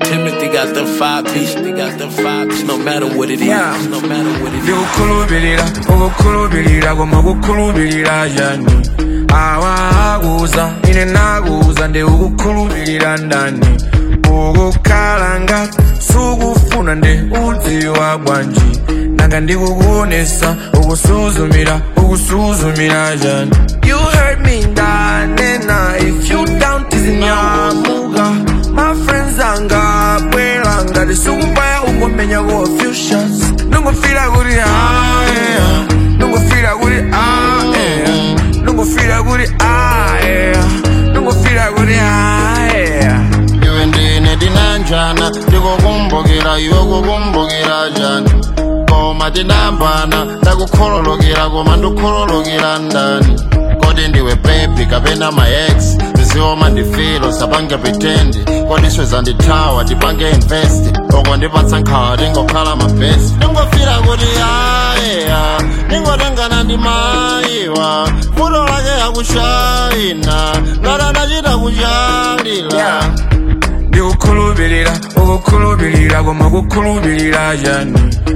Timothy got them five piece, they got them five piece, no matter what it is, Yeah. no matter what it is. ndikukhulupirira ukukhulupirira koma kukhulupirira yani awakuza ine nakuza ndi ukukhulupirira ndani ukukhala ngati sukufuna ndi udziwa bwanji nanga ndikukuonesa ukusuzumira ukusuzumira yani you heard me ndanena if you down tizinyamuka my friends angabwera ngati sukupaya ungomenya ko few shots nungofira kuti ah yeah nungofira kuti ah yeah nungofira kuti ah yeah nungofira kuti ah yeah iwe ndine tinanjana ndikukumbukira iwe kukumbukira jani koma tinambana ndakukhololokera koma ndikhololokera ndani kodi ndiwe baby kapena my ex zizioma ndifilo sapange pretend kodi sweza ndithawa tipange invest oko ndipatsa nkhawa tingokhala mabest ndingofira kuti ayeya ndingotengana ndi mayiwa futo lake yakushayina ngati adachita kuchalila Yeah. ndikukhulupirira ukukhulupirira koma kukhulupirira yani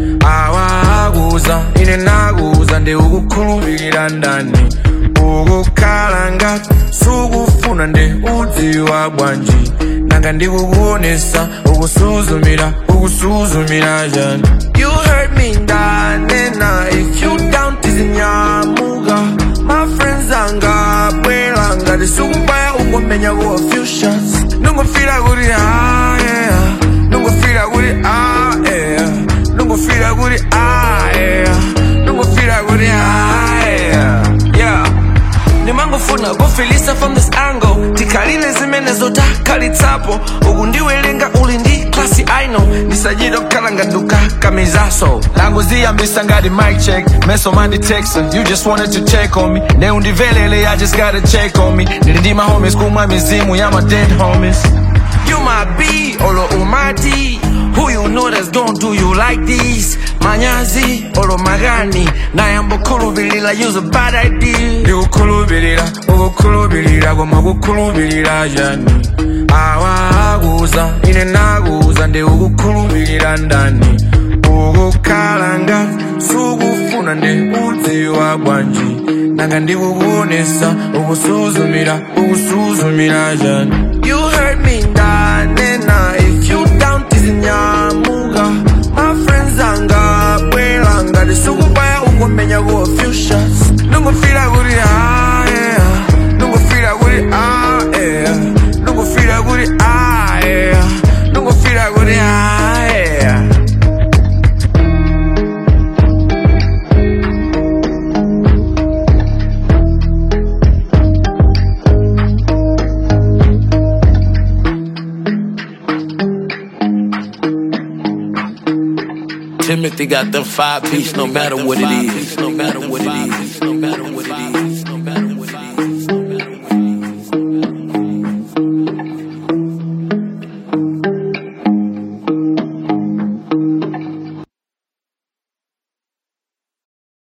awakuza ine nakuza ndi ukukhulupirira ndani ukukhala ngati sukufuna ndi udziwa bwanji nanga ndikukuonesa ukusuzumira ukusuzumira yani you heard me ndanena if you down tizinyamuka my friends angabwera ngati sukupaya ungomenya ko few shots nungofira kuti ah yeah nungofira kuti ah yeah nungofira kuti ah yeah nungofira kuti ah yeah yeah ndimangofuna kufilisa from this angle tikhalile zimene zotakalitsapo uku ndiwelenga uli ndi klasi aino ndisachita kukhala ngaduka kamizaso langoziyambisa ngati mic check meso mandi text you just wanted to check on me ne undivelele i just gotta check on me ndili ndi mahomies kumwa mizimu ya my dead homies You my B, olo umati Who you know that's gonna do you like this Manyazi, olo magani Nayambo khulubilira, use a bad idea Ndikukhulupirira, ukukhulupirira Koma kukhulupirira yani Awakuza, ine nakuza Ndi ukukhulupirira ndani ukukhala ngati sukufuna ndi udziwa bwanji nanga ndikukuonesa ukusuzumira ukusuzumira jani you heard me ndanena if you down tizinyamuka my friends angabwera ngati sukupaya ungomenya ko few shots nungofira kuti ah yeah nungofira kuti ah yeah nungofira kuti ah yeah nungofira kuti ah yeah Timothy got them five piece, no matter what it is, no matter what it is, no matter what it is.